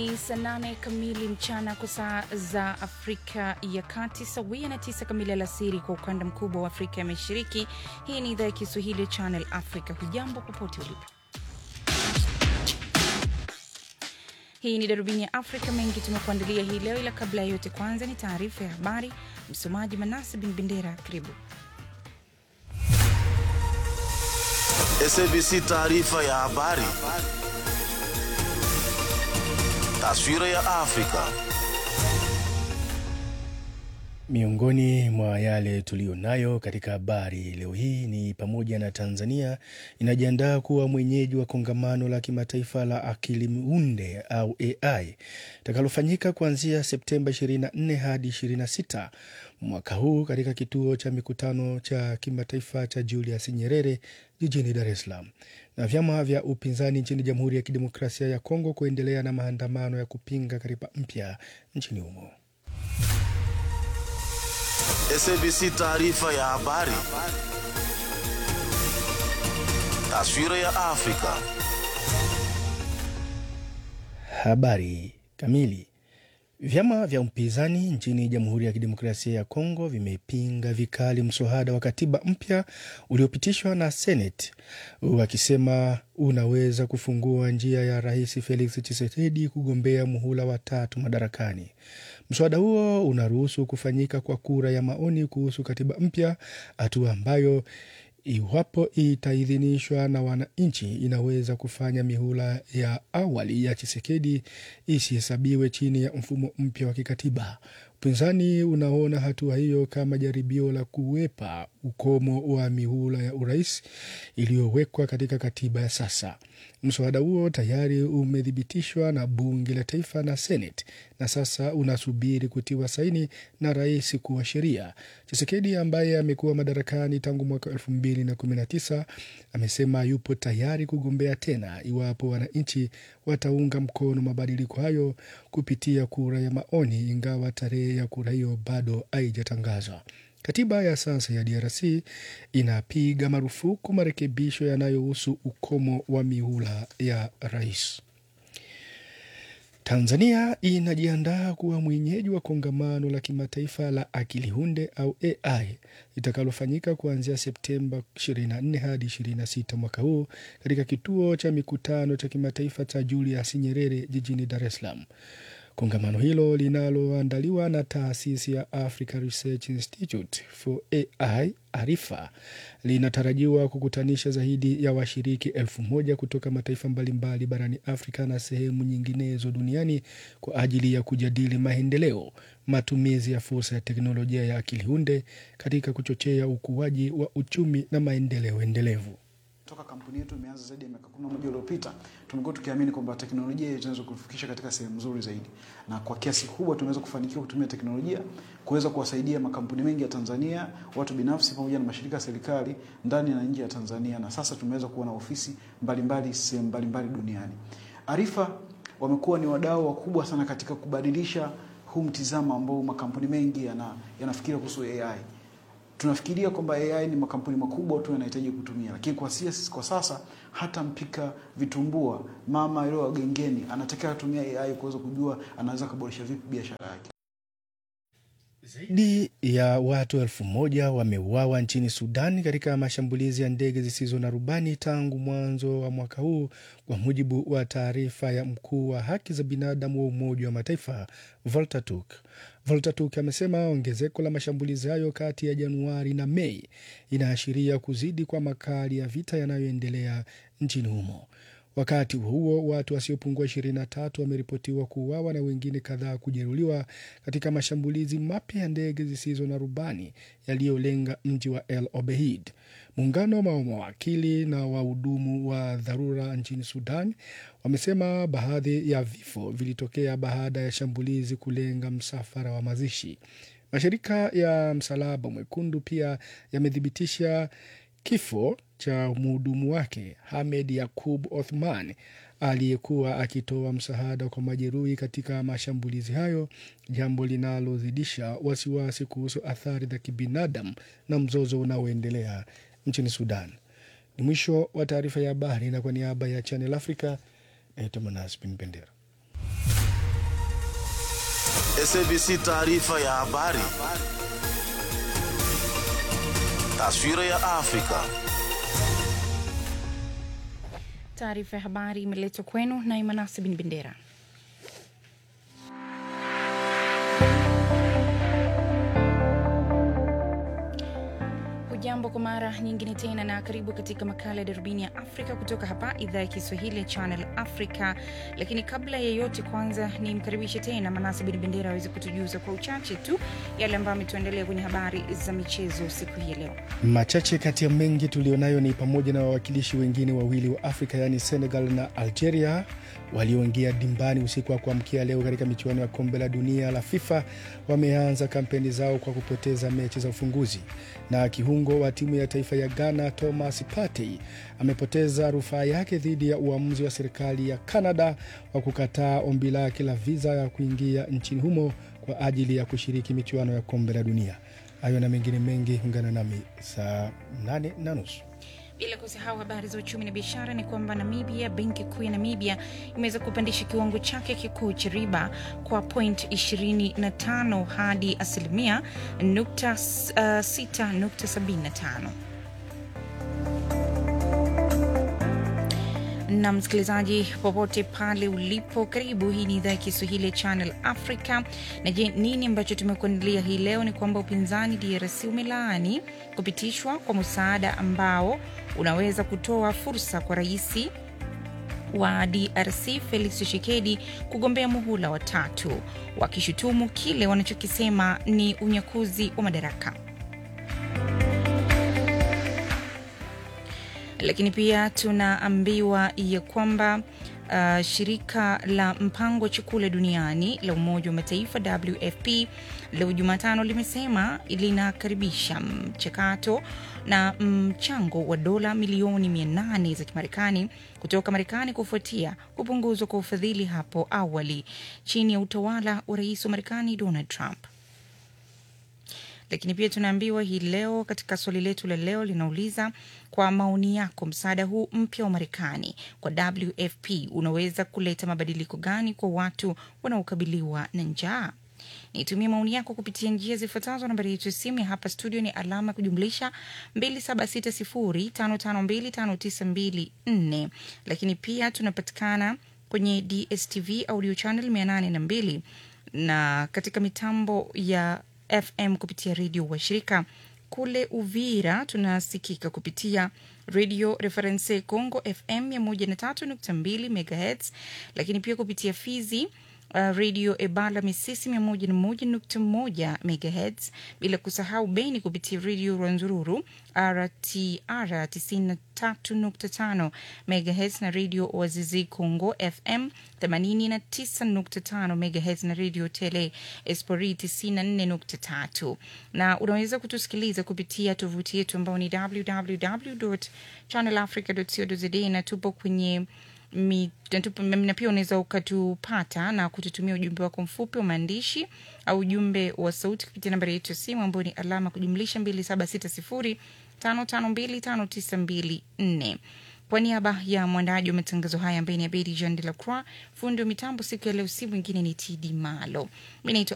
Ni saa nane kamili mchana kwa saa za Afrika ya Kati, sawia na tisa kamili alasiri kwa ukanda mkubwa wa Afrika ya Mashariki. Hii ni idhaa ya Kiswahili ya Channel Africa. Hujambo popote ulipo. Hii ni darubini ya Afrika. Mengi tumekuandalia hii leo, ila kabla ya yote, kwanza ni taarifa ya habari. Msomaji Manase Bin Bendera, karibu. SABC taarifa ya habari. Taswira ya Afrika. Miongoni mwa yale tuliyonayo katika habari leo hii ni pamoja na Tanzania inajiandaa kuwa mwenyeji wa kongamano la kimataifa la akili unde au AI itakalofanyika kuanzia Septemba 24 hadi 26 mwaka huu katika kituo cha mikutano cha kimataifa cha Julius Nyerere jijini Dar es Salaam. Na vyama vya upinzani nchini Jamhuri ya Kidemokrasia ya Kongo kuendelea na maandamano ya kupinga katiba mpya nchini humo. SABC taarifa ya habari. Taswira ya Afrika. Habari kamili. Vyama vya upinzani nchini Jamhuri ya Kidemokrasia ya Kongo vimepinga vikali mswada wa katiba mpya uliopitishwa na Seneti, wakisema unaweza kufungua njia ya Rais Felix Tshisekedi kugombea muhula wa tatu madarakani. Mswada huo unaruhusu kufanyika kwa kura ya maoni kuhusu katiba mpya, hatua ambayo iwapo itaidhinishwa na wananchi inaweza kufanya mihula ya awali ya Chisekedi isihesabiwe chini ya mfumo mpya wa kikatiba. Upinzani unaona hatua hiyo kama jaribio la kuwepa ukomo wa mihula ya urais iliyowekwa katika katiba ya sasa. Mswada huo tayari umethibitishwa na bunge la taifa na Seneti na sasa unasubiri kutiwa saini na rais kuwa sheria. Chisekedi ambaye amekuwa madarakani tangu mwaka elfu mbili na kumi na tisa amesema yupo tayari kugombea tena iwapo wananchi wataunga mkono mabadiliko hayo kupitia kura ya maoni, ingawa tarehe ya kura hiyo bado haijatangazwa. Katiba ya sasa ya DRC inapiga marufuku marekebisho yanayohusu ukomo wa mihula ya rais. Tanzania inajiandaa kuwa mwenyeji wa kongamano la kimataifa la akili hunde au AI litakalofanyika kuanzia Septemba 24 hadi 26 mwaka huu katika kituo cha mikutano cha kimataifa cha Julius Nyerere jijini Dar es Salaam. Kongamano hilo linaloandaliwa na taasisi ya Africa Research Institute for AI Arifa linatarajiwa kukutanisha zaidi ya washiriki elfu moja kutoka mataifa mbalimbali barani Afrika na sehemu nyinginezo duniani kwa ajili ya kujadili maendeleo, matumizi ya fursa ya teknolojia ya akili hunde katika kuchochea ukuaji wa uchumi na maendeleo endelevu. Toka kampuni yetu imeanza zaidi ya miaka kumi na moja iliyopita, tumekuwa tukiamini kwamba teknolojia inaweza kufikisha katika sehemu nzuri zaidi, na kwa kiasi kikubwa tumeweza kufanikiwa kutumia teknolojia kuweza kuwasaidia makampuni mengi ya Tanzania, watu binafsi, pamoja na mashirika ya serikali ndani na nje ya Tanzania, na sasa tumeweza kuwa na ofisi mbalimbali sehemu mbalimbali duniani. Arifa wamekuwa ni wadau wakubwa sana katika kubadilisha huu mtizamo ambao makampuni mengi yana, yanafikiria kuhusu AI tunafikiria kwamba AI ni makampuni makubwa tu yanahitaji kutumia, lakini kwa sisi kwa sasa hata mpika vitumbua mama leo gengeni anatakiwa atumia AI kuweza kujua anaweza kuboresha vipi biashara yake. Zaidi ya watu elfu moja wameuawa nchini Sudan katika mashambulizi ya ndege zisizo na rubani tangu mwanzo wa mwaka huu, kwa mujibu wa taarifa ya mkuu wa haki za binadamu wa Umoja wa Mataifa Volker Turk. Volker Turk amesema ongezeko la mashambulizi hayo kati ya Januari na Mei inaashiria kuzidi kwa makali ya vita yanayoendelea nchini humo. Wakati huo watu wasiopungua 23 wameripotiwa kuuawa na wengine kadhaa kujeruhiwa katika mashambulizi mapya ya ndege zisizo na rubani yaliyolenga mji wa El Obeid. Muungano wa mawakili na wahudumu wa dharura nchini Sudan wamesema baadhi ya vifo vilitokea baada ya shambulizi kulenga msafara wa mazishi. Mashirika ya Msalaba Mwekundu pia yamethibitisha kifo cha mhudumu wake Hamed Yakub Othman aliyekuwa akitoa msaada kwa majeruhi katika mashambulizi hayo, jambo linalozidisha wasiwasi kuhusu athari za kibinadamu na mzozo unaoendelea nchini Sudan. Ni mwisho wa taarifa ya habari, na kwa niaba ya Channel Africa naitwa Manas Bin Bendera. SABC taarifa ya habari. Taswira ya Afrika. Taarifa ya habari imeletwa kwenu na Imanasi bin Bendera. Hujambo kwa mara nyingine tena na karibu katika makala ya darubini ya Afrika kutoka hapa idhaa ya Kiswahili ya Channel Africa. Lakini kabla ya yote, kwanza ni mkaribishe tena Manasi bin Bendera aweze kutujuza kwa uchache tu yale ambayo ametuandalia kwenye habari za michezo siku hii ya leo. Machache kati ya mengi tulionayo ni pamoja na wawakilishi wengine wawili wa Afrika yaani Senegal na Algeria walioingia dimbani usiku wa kuamkia leo katika michuano ya kombe la dunia la FIFA wameanza kampeni zao kwa kupoteza mechi za ufunguzi. Na kiungo wa timu ya taifa ya Ghana Thomas Partey amepoteza rufaa yake dhidi ya uamuzi wa serikali ya Canada wa kukataa ombi lake la viza ya kuingia nchini humo kwa ajili ya kushiriki michuano ya kombe la dunia. Hayo na mengine mengi, ungana nami saa nane na nusu. Bila kusahau habari za uchumi na biashara ni kwamba Namibia, benki kuu ya Namibia imeweza kupandisha kiwango chake kikuu cha riba kwa point 25 hadi asilimia nukta, uh, 6.75. na msikilizaji popote pale ulipo, karibu. Hii ni idhaa ya Kiswahili ya Channel Africa. Na je, nini ambacho tumekuandalia hii leo? Ni kwamba upinzani DRC umelaani kupitishwa kwa msaada ambao unaweza kutoa fursa kwa rais wa DRC Felix Tshisekedi kugombea muhula wa tatu, wakishutumu kile wanachokisema ni unyakuzi wa madaraka. lakini pia tunaambiwa ya kwamba uh, shirika la mpango wa chakula duniani la Umoja wa Mataifa WFP leo Jumatano limesema linakaribisha mchakato na mchango wa dola milioni 800 za Kimarekani kutoka Marekani kufuatia kupunguzwa kwa ufadhili hapo awali chini ya utawala wa rais wa Marekani Donald Trump lakini pia tunaambiwa hii leo katika swali letu la leo linauliza kwa maoni yako, msaada huu mpya wa Marekani kwa WFP unaweza kuleta mabadiliko gani kwa watu wanaokabiliwa na njaa? Nitumie maoni yako kupitia njia zifuatazo. Nambari yetu ya simu ya hapa studio ni alama kujumlisha 276055259254, lakini pia tunapatikana kwenye DSTV audio channel 802 na katika mitambo ya FM kupitia redio washirika. Kule Uvira tunasikika kupitia Radio Reference Congo FM 103.2 MHz, lakini pia kupitia Fizi uh, Radio Ebala Misisi 101.1 MHz, bila kusahau Beni kupitia Radio Rwanzururu RTR 93.5 MHz na Radio Wazizi Congo FM 89.5 MHz na Radio Tele Espori 94.3, na unaweza kutusikiliza kupitia tovuti yetu ambao ni www.channelafrica.co.za na tupo kwenye mi- natupa- na pia unaweza ukatupata na kututumia ujumbe wako mfupi wa maandishi au ujumbe wa sauti kupitia nambari yetu ya simu ambayo ni alama kujumlisha 276055259254. Kwa niaba ya mwandaji wa matangazo haya ambaye ni Abedi Jean de la Croix, fundi wa mitambo siku ya leo, si mwingine ni TD Malo. Mi naitwa